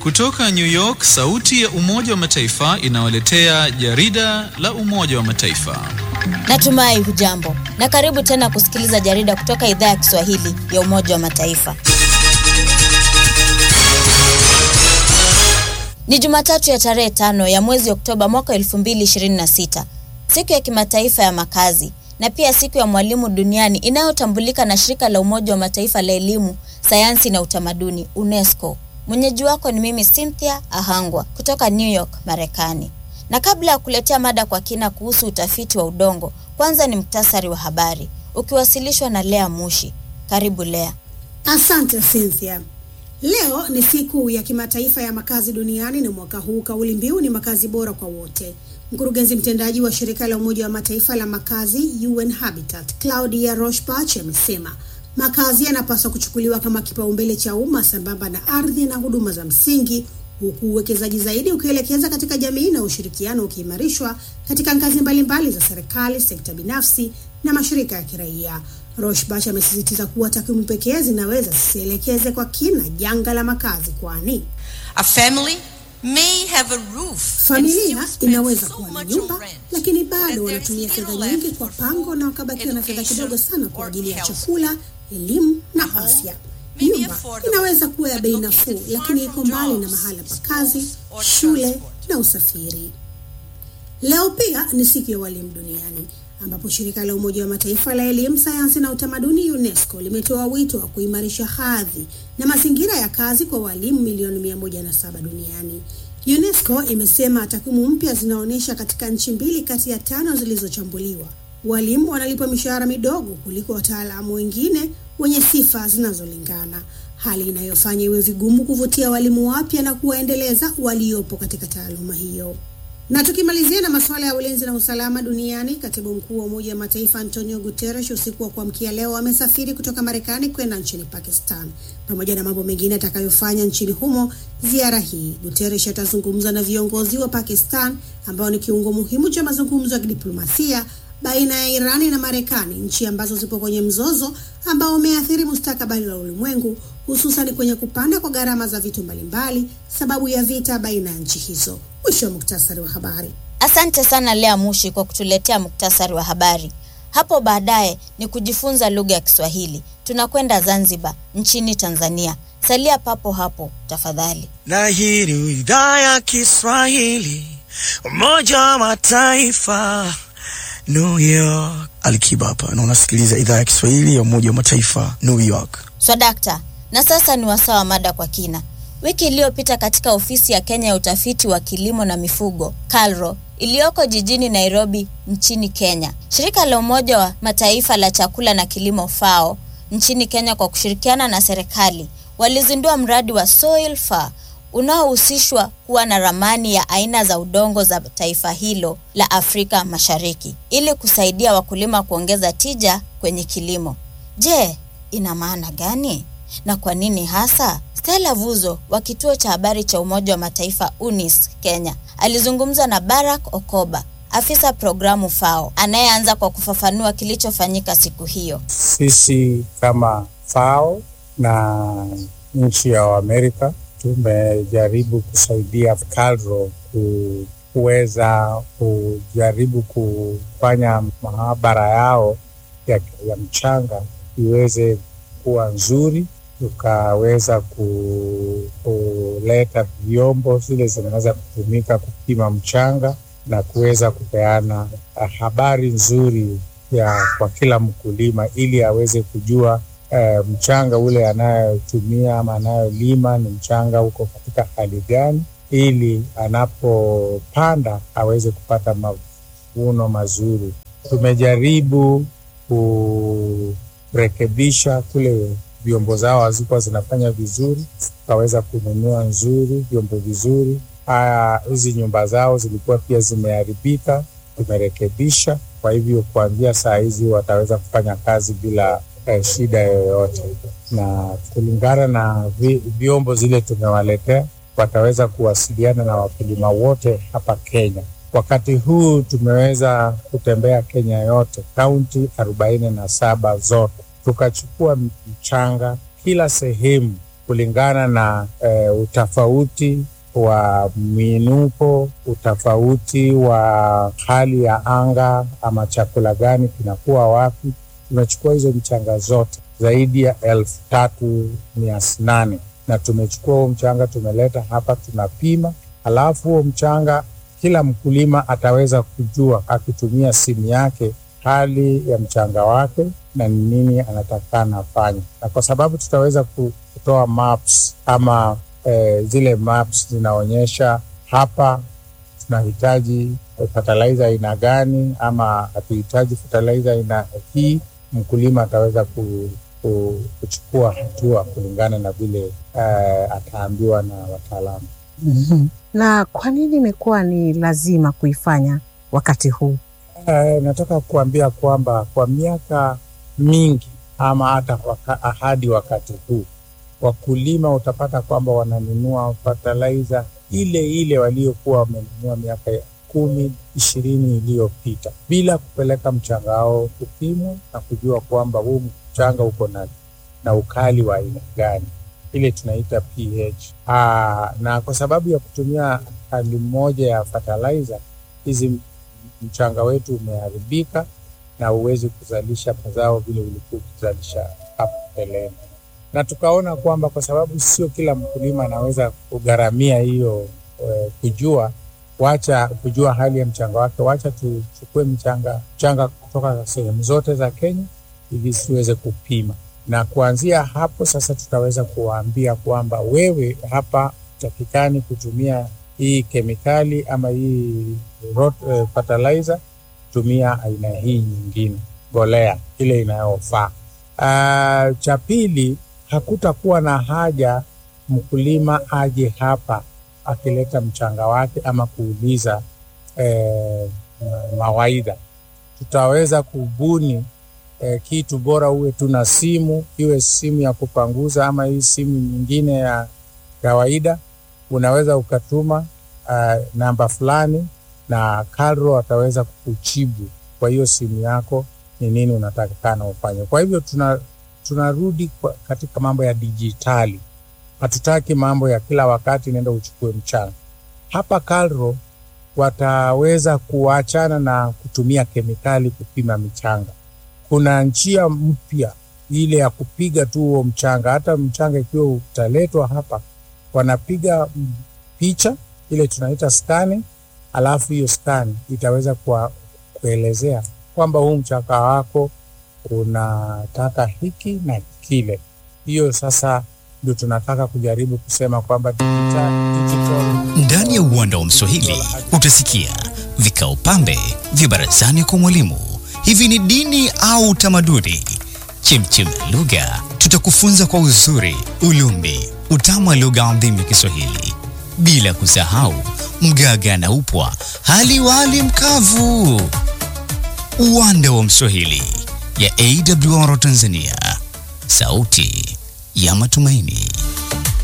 Kutoka New York, sauti ya Umoja wa Mataifa inawaletea jarida la Umoja wa Mataifa. Natumai hujambo na karibu tena kusikiliza jarida kutoka idhaa ya Kiswahili ya Umoja wa Mataifa. Ni Jumatatu ya tarehe tano ya mwezi Oktoba mwaka 2026, siku ya kimataifa ya makazi na pia siku ya mwalimu duniani inayotambulika na shirika la Umoja wa Mataifa la elimu, sayansi na utamaduni UNESCO. Mwenyeji wako ni mimi Cynthia Ahangwa kutoka New York, Marekani. Na kabla ya kuletea mada kwa kina kuhusu utafiti wa udongo, kwanza ni muktasari wa habari ukiwasilishwa na Lea Mushi. Karibu Lea. Asante Cynthia. Leo ni siku ya kimataifa ya makazi duniani na mwaka huu kauli mbiu ni makazi bora kwa wote. Mkurugenzi mtendaji wa shirika la Umoja wa Mataifa la makazi UN Habitat, Claudia Rochbach amesema makazi yanapaswa kuchukuliwa kama kipaumbele cha umma sambamba na ardhi na huduma za msingi, huku uwekezaji zaidi ukielekeza katika jamii na ushirikiano ukiimarishwa katika ngazi mbalimbali za serikali, sekta binafsi na mashirika ya kiraia. Rochbach amesisitiza kuwa takwimu pekee zinaweza zisielekeze kwa kina janga la makazi, kwani A family may have a roof familia and still inaweza spend so kuwa na much nyumba on rent, lakini that bado there's wanatumia little fedha left nyingi kwa for pango na wakabakiwa na fedha kidogo sana kwa education ajili ya or chakula, elimu na A home afya. may be Nyumba affordable, inaweza kuwa ya but bei located nafuu, far lakini from iko mbali na jobs, mahala pa schools kazi, or shule transport. na usafiri. Leo pia ni siku ya walimu duniani ambapo shirika la Umoja wa Mataifa la elimu, sayansi na utamaduni UNESCO limetoa wito wa kuimarisha hadhi na mazingira ya kazi kwa walimu milioni 107 duniani. UNESCO imesema takwimu mpya zinaonyesha katika nchi mbili kati ya tano zilizochambuliwa, walimu wanalipwa mishahara midogo kuliko wataalamu wengine wenye sifa zinazolingana, hali inayofanya iwe vigumu kuvutia walimu wapya na kuwaendeleza waliopo katika taaluma hiyo. Na tukimalizia na masuala ya ulinzi na usalama duniani, katibu mkuu wa Umoja wa Mataifa Antonio Guterres usiku wa kuamkia leo amesafiri kutoka Marekani kwenda nchini Pakistan. Pamoja na mambo mengine atakayofanya nchini humo, ziara hii Guterres atazungumza na viongozi wa Pakistan ambao ni kiungo muhimu cha mazungumzo ya kidiplomasia baina ya Irani na Marekani, nchi ambazo zipo kwenye mzozo ambao umeathiri mustakabali wa ulimwengu, hususan kwenye kupanda kwa gharama za vitu mbalimbali sababu ya vita baina ya nchi hizo. Mwisho wa muktasari wa habari. Asante sana Lea Mushi kwa kutuletea muktasari wa habari. Hapo baadaye ni kujifunza lugha ya Kiswahili. Tunakwenda Zanzibar nchini Tanzania. Salia papo hapo tafadhali. na hii ni idhaa ya Kiswahili Umoja wa Mataifa New York. Alikiba hapa na unasikiliza idhaa ya Kiswahili ya Umoja wa Mataifa New York. Swadakta. Na sasa ni wasaa wa mada kwa kina. Wiki iliyopita katika ofisi ya Kenya ya utafiti wa kilimo na mifugo KALRO iliyoko jijini Nairobi nchini Kenya, shirika la Umoja wa Mataifa la chakula na kilimo FAO nchini Kenya kwa kushirikiana na serikali walizindua mradi wa Soil Far unaohusishwa kuwa na ramani ya aina za udongo za taifa hilo la Afrika Mashariki ili kusaidia wakulima kuongeza tija kwenye kilimo. Je, ina maana gani na kwa nini hasa? Stella Vuzo wa kituo cha habari cha Umoja wa Mataifa UNIS Kenya alizungumza na Barack Okoba, afisa programu FAO, anayeanza kwa kufafanua kilichofanyika siku hiyo. Sisi kama FAO na nchi ya Amerika tumejaribu kusaidia KALRO ku- kuweza kujaribu kufanya maabara yao ya, ya mchanga iweze kuwa nzuri, tukaweza ku, kuleta vyombo zile zinaweza kutumika kupima mchanga na kuweza kupeana ah, habari nzuri ya kwa kila mkulima ili aweze kujua eh, mchanga ule anayotumia ama anayolima ni mchanga uko katika hali gani, ili anapopanda aweze kupata mavuno mazuri. Tumejaribu kurekebisha kule vyombo zao hazikuwa zinafanya vizuri, tukaweza kununua nzuri vyombo vizuri. Haya, hizi nyumba zao zilikuwa pia zimeharibika, tumerekebisha. Kwa hivyo kuanzia saa hizi wataweza kufanya kazi bila eh, shida yoyote, na kulingana na vi, vyombo zile tumewaletea, wataweza kuwasiliana na wakulima wote hapa Kenya. Wakati huu tumeweza kutembea Kenya yote, kaunti arobaini na saba zote, tukachukua mchanga kila sehemu kulingana na eh, utofauti wa miinuko, utofauti wa hali ya anga ama chakula gani kinakuwa wapi. Tumechukua hizo mchanga zote zaidi ya elfu tatu mia nane na tumechukua huo mchanga tumeleta hapa, tunapima, alafu huo mchanga kila mkulima ataweza kujua akitumia simu yake hali ya mchanga wake na ni nini anatakana afanye, na kwa sababu tutaweza kutoa maps ama eh, zile maps zinaonyesha hapa tunahitaji fertilizer aina gani ama hatuhitaji fertilizer aina hii, mkulima ataweza ku, ku, kuchukua hatua kulingana na vile eh, ataambiwa na wataalamu. Mhm. Na kwa nini imekuwa ni lazima kuifanya wakati huu? Eh, nataka kuambia kwamba kwa miaka mingi ama hata waka, hadi wakati huu wakulima utapata kwamba wananunua fertilizer ile ile waliokuwa wamenunua miaka ya kumi ishirini iliyopita bila kupeleka mchanga wao kupimwa na kujua kwamba huu mchanga uko na, na ukali wa aina gani ile tunaita pH. Aa, na kwa sababu ya kutumia hali moja ya fertilizer hizi mchanga wetu umeharibika na huwezi kuzalisha mazao vile ulikuwa ukizalisha hapo mbeleni, na tukaona kwamba kwa sababu sio kila mkulima anaweza kugharamia hiyo eh, kujua wacha kujua hali ya mchanga wake, wacha tuchukue mchanga mchanga kutoka sehemu zote za Kenya ili tuweze kupima, na kuanzia hapo sasa tutaweza kuwaambia kwamba wewe hapa takikani kutumia hii kemikali ama hii rot, eh, fertilizer, tumia aina hii nyingine mbolea ile inayofaa. Uh, cha pili, hakutakuwa na haja mkulima aje hapa akileta mchanga wake ama kuuliza eh, mawaidha. Tutaweza kubuni eh, kitu bora, uwe tuna simu, iwe simu ya kupanguza ama hii simu nyingine ya kawaida, unaweza ukatuma uh, namba fulani na Carro ataweza kukujibu kwa hiyo simu yako ni nini unatakikana ufanye. Kwa hivyo tuna tunarudi kwa, katika mambo ya dijitali. Hatutaki mambo ya kila wakati nenda uchukue mchanga. Hapa Carro wataweza kuachana na kutumia kemikali kupima michanga. Kuna njia mpya ile ya kupiga tu huo mchanga, hata mchanga ikiwa utaletwa hapa, wanapiga picha ile tunaita skani, alafu hiyo skani itaweza kwa, kuelezea kwamba huu mchanga wako unataka hiki na kile. Hiyo sasa ndio tunataka kujaribu kusema kwamba digital, digital Ndani ya uwanda wa Mswahili utasikia vikao pambe vya barazani kwa mwalimu. Hivi ni dini au utamaduni? Chemchem ya lugha, tutakufunza kwa uzuri, ulumbi, utamu wa lugha adhimu ya Kiswahili, bila kusahau mgaga na upwa, hali wali mkavu. Uwanda wa Mswahili ya AWR Tanzania, sauti ya matumaini.